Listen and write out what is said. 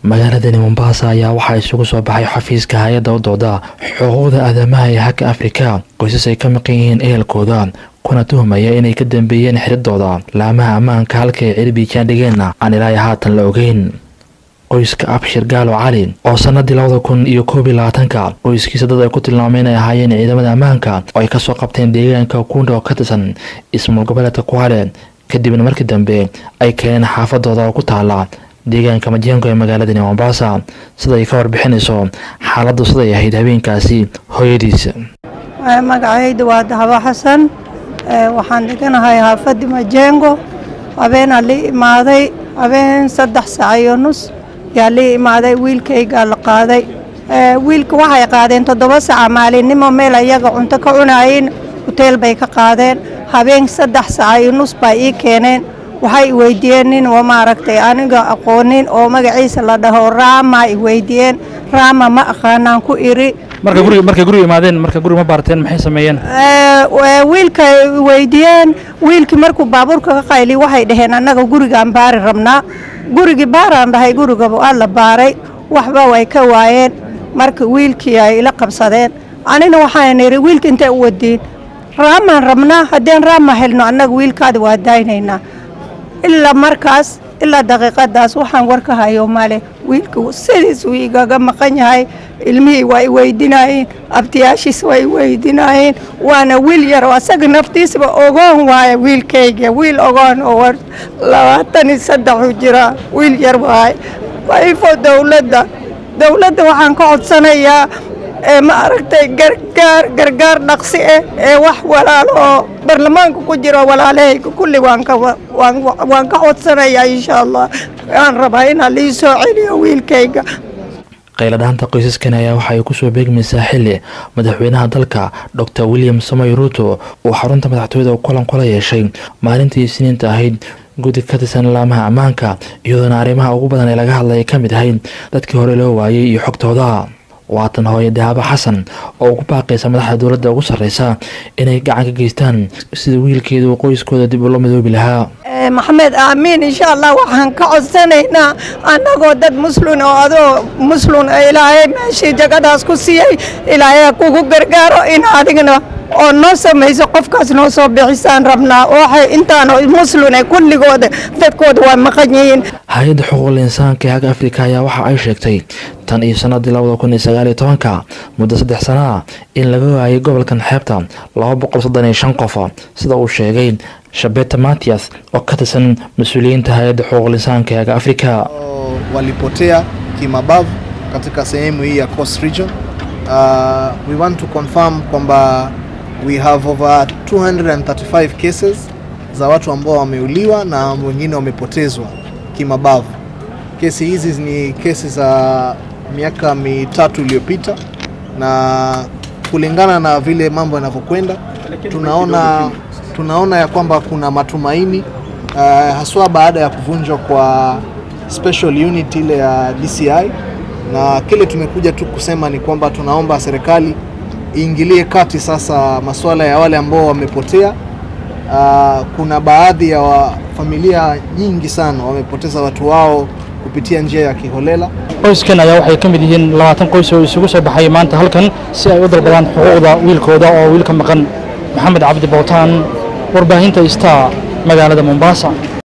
magaaladani mombasa ayaa waxaa isugu soo baxay xafiiska hay-adda u dooda xuquuqda aadamaha ee haka afrika qoysas ay ka maqan yihiin ehelkooda kuna tuhmaya inay ka dambeeyeen xiridooda laamaha ammaanka halka ay cirbiijaan dhigeenna aan ilaa haatan la ogeyn qoyska abshir gaalo cali oo sanadii labada kun iyo koob iyo labaatanka qoyskiisa dad ay ku tilmaameen ay ahaayeen ciidamada ammaanka oo ay kasoo qabteen deegaanka kunda oo ka tirsan ismaul goboleedka kuale kadibna markii dambe ay keeneen xaafadooda oo ku taala deegaanka majengo ee magaaladani mombasa sida ay ka warbixinayso xaaladdu siday ahayd habeenkaasi hooyadiisa magacayda waa dahabo xasan waxaan dhiganahay xaafadii majengo habeenaa lii imaaday habeen saddex saac iyo nus yaa lii imaaday wiilkaygaa la qaaday wiilka waxay qaadeen toddoba saaca maalinimo meel ayaga cunto ka cunaayeen huteel bay ka qaadeen habeen saddex saaca iyo nus baa ii keeneen waxay iweydiiyeen nin oo maaragtay aniga aqoonin oo magaciisa la dhaho raama iweydiiyeen raama ma aqaanaan ku iri marka guriga markay guriga imaadeen marka guriga ma baarteen maxay sameeyeen wiilka weydiiyeen wiilkii markuu baabuurka ka qayli waxay dhaheen annaga gurigaan baari rabnaa gurigii baaraan dhahay gurigaba waa la baaray waxba way ka waayeen marka wiilkii ay ila qabsadeen anina waxaan idhi wiilka intay u wadiin raamaan rabnaa haddeen raama helno annaga wiilkaada waa daynaynaa ilaa markaas ilaa daqiiqadaas waxaan war ka hayo male wiilka sidiis uu igaga maqan yahay ilmihii waa iweydinaayeen abtiyaashiis waa iweydinaayeen waana wiil yar oo asaga naftiisba ogoon waaya wiilkayga wiil ogoon oo labaatan iyo saddexu jira wiil yar waay waifo dowladda dowladda waxaan ka codsanayaa ee ma aragtay gargaar gargaar dhaqsi ah ee wax walaalo oo baarlamaanka ku jiro walaalahayga kulli waan ka waan ka codsanayaa insha allah waan rabaa inaa lii soo celiyo wiilkayga qayladhaanta qoysaskan ayaa waxa ay kusoo beegmaysaa xili madaxweynaha dalka docor william samoy ruuto uu xarunta madaxtooyada kulan kula yeeshay maalintii isniinta ahayd guddi ka tirsan laamaha ammaanka iyadoona arrimaha ugu badan ee laga hadlaya ka mid ahayd dadkii hore loo waayey iyo xogtooda waatan hooye dahaabo xasan oo ugu baaqaysa madaxda dowladda ugu sarreysa inay gacan ka geystaan sida wiilkeeda uu qoyskooda dib ula midoobi lahaa maxamed aamiin insha allah waxaan ka codsanaynaa annagoo dad muslin oo adoo muslin ilaahay meeshii jagadaas ku siiyey ilaahay kugu gargaaro in adigna oo noo samayso qofkaas noo soo bixisaan rabnaa waxay intaan muslin kulligooda dadkooda waa maqan yihiin hay-adda xuquuqul insaanka ee hagga afrika ayaa waxa ay sheegtay tan iyo sanadii labada kun iyo sagaal iyo tobanka muddo saddex sana ah in laga waayay gobolkan xeebta laba boqol soddon iyo shan qof sida uu sheegay shabeta matias oo ka tirsan mas-uuliyiinta hay-adda xuquuqul insaanka ee hagga afrika walipotea kimabavu katika sehemu hii ya Coast Region. Uh, we want to confirm kwamba we have over 235 cases za watu ambao wameuliwa na wengine wamepotezwa kimabavu. Kesi hizi ni kesi za miaka mitatu iliyopita, na kulingana na vile mambo yanavyokwenda, tunaona, tunaona ya kwamba kuna matumaini uh, haswa baada ya kuvunjwa kwa special unit ile ya DCI, na kile tumekuja tu kusema ni kwamba tunaomba serikali iingilie kati sasa masuala ya wale ambao wamepotea. Uh, kuna baadhi ya wa familia nyingi sana wamepoteza watu wao kupitia njia ya kiholela. qoyskan ayaa waxay ka mid yihiin labaatan qoys oo isugu soo baxay maanta halkan si ay u dalbadaan xuquuqda wiilkooda oo wiilka maqan maxamed cabdi bowtaan warbaahinta star magaalada mombasa